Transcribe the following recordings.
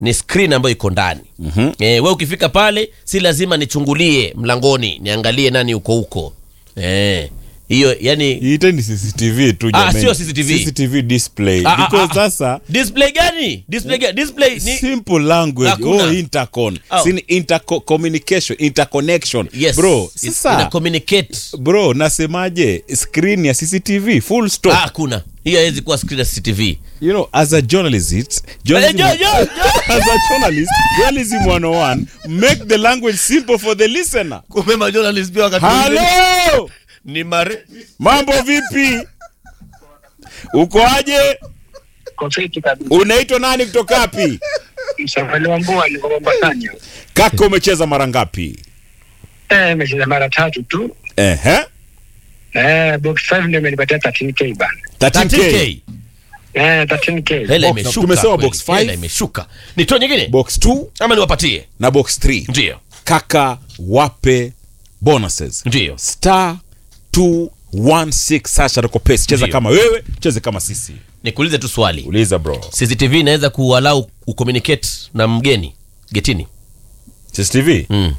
ni screen ambayo iko ndani mm-hmm. e, we ukifika pale si lazima nichungulie mlangoni niangalie nani uko huko Eh, hiyo yani iiteni cctv tu Ah, jamani. sio CCTV. cctv display Ah, ah, because ah. sasa display gani display gani display ni simple language Hakuna. oh intercon Oh. sini interco communication interconnection yes bro It's- ina sasa communicate bro nasemaje screen ya cctv full stop ah hakuna hiyo haiwezi kuwa screen ya CCTV you know as a journalist Eh, journalism, jo- jo- jo- as a journalist journalism 101 make the language simple for the listener kumbe majournalist pia wakati mwingine halo ni mare mambo vipi uko aje Kofiti kabisa. unaitwa nani kutoka wapi Msafari wa mbua niko Mombasani. kaka umecheza mara ngapi Eh, nimecheza mara tatu tu. ehe Eh, box 5 ndio imenipatia 13k bana. 13k 13k Eh, 13k. hela Box- imeshuka tumesema kweli. box five. hela imeshuka nitoe nyingine box 2 ama niwapatie na box 3 ndio kaka wape bonuses ndio star 216 sasha rekopesi cheza Ndio. kama wewe cheze kama sisi nikuulize tu swali uliza bro cctv inaweza kuwalau ucommunicate na mgeni getini cctv mm.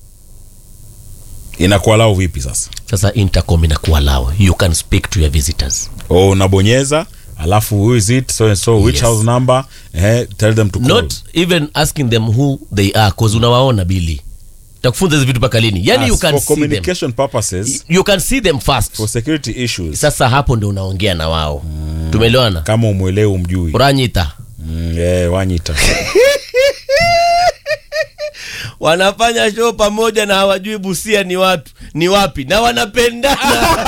inakualau vipi sasa sasa intercom inakuwalau you can speak to your visitors o unabonyeza alafu who is it so and so which Yes. house number eh, tell them to call not even asking them who they are cause unawaona bili takufunza hizi vitu mpaka lini yani As you can for see them communication purposes you can see them first for security issues sasa hapo ndio unaongea na wao tumeelewana kama umwelewi umjui uranyita mm, yeah, wanyita wanafanya show pamoja na hawajui busia ni watu ni wapi na wanapendana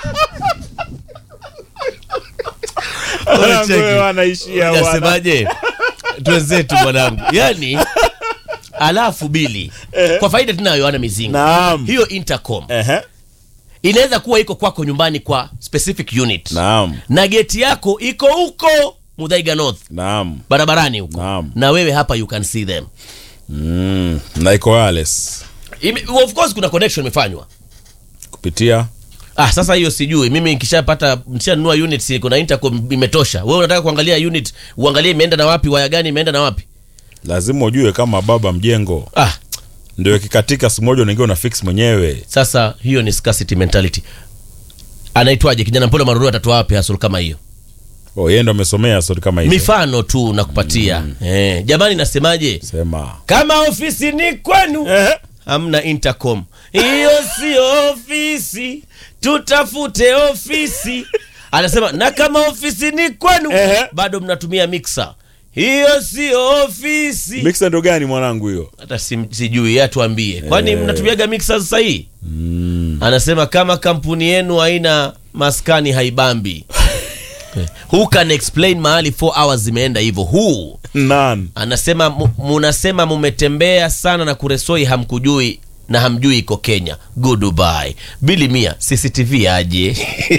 Wewe cheki. Wewe wanaishia wana- nasemaje twenzetu mwanangu yani alafu bili kwa faida tunayo ana mizinga Naam. hiyo intercom Ehe. inaweza kuwa iko kwako nyumbani kwa specific unit Naam. na geti yako iko huko mudhaiga north Naam. barabarani huko Naam. na wewe hapa you can see them Mm. na iko wireless Ime, of course kuna connection imefanywa kupitia ah sasa hiyo sijui mimi nikishapata nishanunua unit si kuna intercom imetosha wewe unataka kuangalia unit uangalie imeenda na wapi waya gani imeenda na wapi lazima ujue kama baba mjengo ah ndio ikikatika siku moja unaingia una fix mwenyewe sasa hiyo ni scarcity mentality anaitwaje kijana mpole maruru atatoa wapi hasol kama hiyo oh, yeye ndo amesomea stori kama hizo mifano tu nakupatia eh, jamani nasemaje sema kama ofisi ni kwenu eh. hamna intercom hiyo sio ofisi tutafute ofisi anasema na kama ofisi ni kwenu Ehe. bado mnatumia mixer hiyo sio ofisi mixer ndo gani mwanangu hiyo hata si, sijui yeye atuambie kwani mnatumiaga mixer sasa hii anasema kama kampuni yenu haina maskani haibambi Eh, who can explain mahali 4 hours zimeenda hivyo who nan anasema mu- munasema mumetembea sana na kuresoi hamkujui na hamjui iko kenya goodbye bili mia cctv aje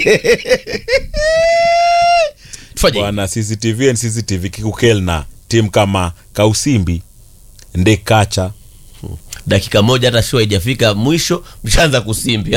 tufanye bwana cctv and cctv kikukelna tim kama kausimbi ndekacha dakika moja hata show haijafika mwisho mshaanza kusimbi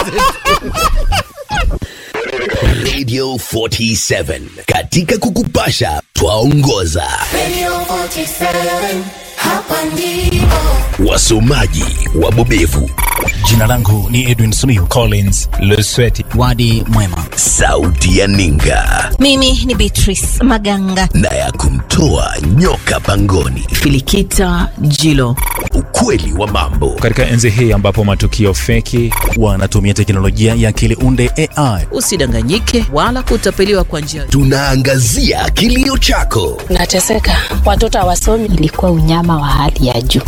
Radio 47 katika kukupasha twaongoza Radio 47, hapa ndipo. wasomaji wabobevu Jina langu ni Edwin Suniu Collins Lusweti. Wadi mwema. sauti ya ninga Mimi ni Beatrice Maganga. na ya kumtoa nyoka pangoni Filikita Jilo. ukweli wa mambo Katika enzi hii ambapo matukio feki wanatumia teknolojia ya akili unde AI Usidanganyike wala kutapeliwa kwa njia tunaangazia kilio chako nateseka watoto hawasomi Ilikuwa unyama wa hali ya juu.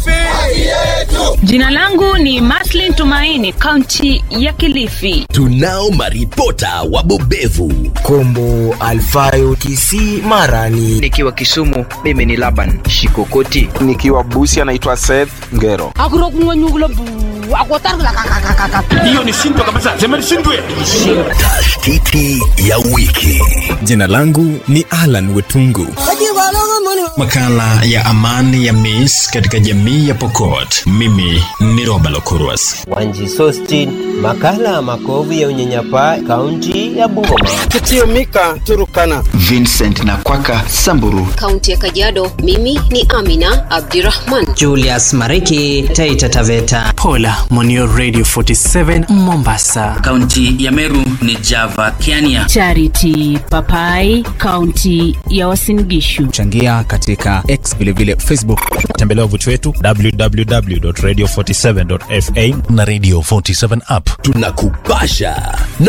jina langu ni maslin tumaini kaunti ya kilifi tunao maripota wabobevu Kombo Alfayo Kisii Mara ni nikiwa Kisumu, mimi ni Laban Shikokoti. nikiwa Busia anaitwa Seth Ngero. Tashtiti ya wiki. Jina langu ni Alan Wetungu. Makala ya amani ya Miss katika jamii ya Pokot. Mimi ni Roba Lokurwas. Wanji Sostin, makala ya makovu ya unyanyapaa kaunti ya Bungoma. Kitio Mika Turukana. Vincent na Kwaka Samburu. Kaunti ya Kajiado, mimi ni Amina Abdirahman. Julius Mariki, Taita Taveta. Pola Monio Radio 47 Mombasa. Kaunti ya Meru ni Java Kiania. Charity Papai, kaunti ya Uasin Gishu. Changia katika X vile vile Facebook. Tembelea wavuti wetu www.radio47.fa na Radio 47 app. Tunakupasha